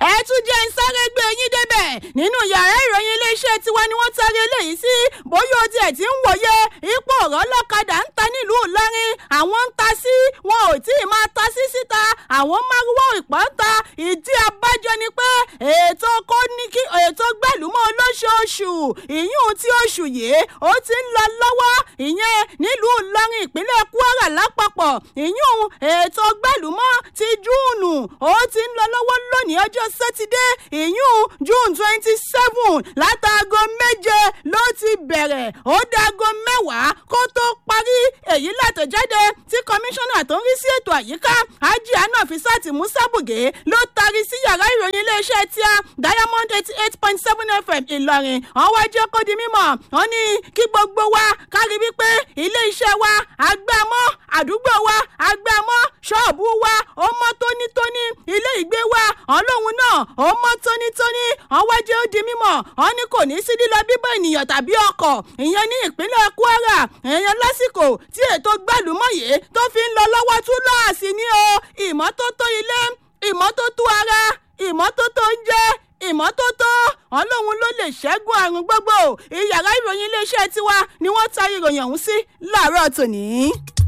ẹ tún jẹ́ ń sáré gbé yín débẹ̀ nínú yàrá ìròyìn iléeṣẹ́ tiwa ni wọ́n tarí eléyìí sí bóyá o tiẹ̀ ti ń wòye ipò ọ̀rọ̀ lọ́kadà ń ta nílùú ìlọrin àwọn ń ta sí wọn ò tí ì máa ta sí síta àwọn márùwá ìpọ́ ń ta ìdí abájọ ni pé ètò kò ní kí ètò gbẹ̀lúmọ́ olóṣooṣù ìyún tí oṣù yìí ó ti ń lọ lọ́wọ́ ìyẹn nílùú ìlọrin ìpínlẹ̀ kwara lápapọ̀ ìyún ètò gbẹ̀lúmọ́ ti júùnù ó ti ń lọ lọ́wọ́ lónìí ọjọ́ sátidé ìyún june twenty seven látàgọ́ méje ló ti bẹ̀rẹ̀ ó dágọ́ mẹ́wàá kó tó parí èyí látọ̀jáde tí kọmíṣánná tó ń rí sí ètò àyíká ajia náà fi sáàtì musa buge ló taari sí yàrá ìròyìn iléeṣẹ́ tíá diamond eighty eight point seven fm ìlọrin wọ́n wá jẹ́ kó di mímọ̀ wọ́n ní kí gbogbo wa kárí wípé iléeṣẹ́ wa agbámọ́ àdúgbò wa agbámọ́ ṣọ́ọ̀bù wa ó mọ́ tónítóní ilé ìgbé wa ọlọ́run náà ó mọ́ tónítóní wọ́n wá jẹ́ ó di mímọ̀ wọ́n ní kò ní sí lílọ bíbọ̀ ènìyàn tàbí ọkọ̀ ìyẹn ní ìpínlẹ̀ kwara èèyàn lásìkò tí ètò gbàlúmọ̀yé tó fi ń lọ lọ́wọ́ túláàsì ní o ìmọ́tótó ilé ìmọ́tótó ara ìmọ́tótó oúnjẹ ìmọ́tótó ọlọ́run ló lè ṣẹ́gun àrùn gbogbo ìyàrá ìròyìn iléeṣẹ́ tiwa ni wọ́n ta ìròyìn ọ̀hún sí láàárọ̀ tòní.